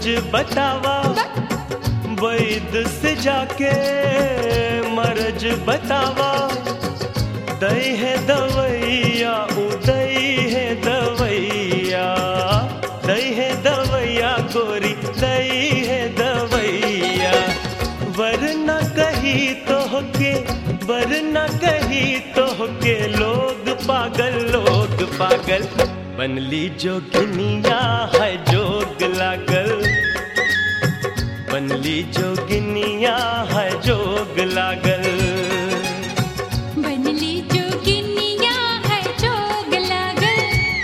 बतावा वैद से जाके मरज बतावा दई है दवैया उदय है दवैया दई है दवैया गोरी दई है दवैया वरना कही तो के वरना कही तो के लोग पागल लोग पागल बनली जोगिनिया है जोग लागल बनली जोगिनिया है जोग लागल बनली जोगिनिया है जोग लागल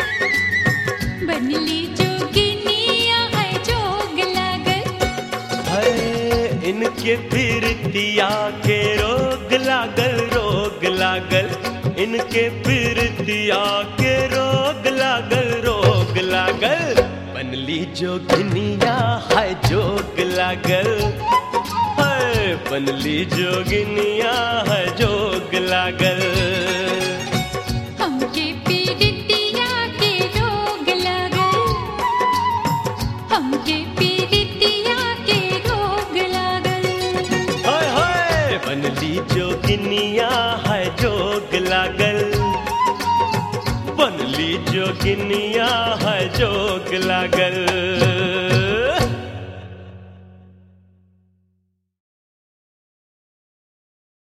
बनली जोगिनिया है जोग लागल है इनके पीरतिया के रोग लागल रोग लागल इनके पीरतिया के रोग लागल रोग लागल बनली जोगिनिया है जोग लागल है बनली जोगिनिया है जोग लागल हमके पीड़ितिया के रोग लागल हमके पीड़ितिया के रोग लागल हाय हाय बनली जोगिनिया है जोग लागल बनली जोगिनिया है जोग लागल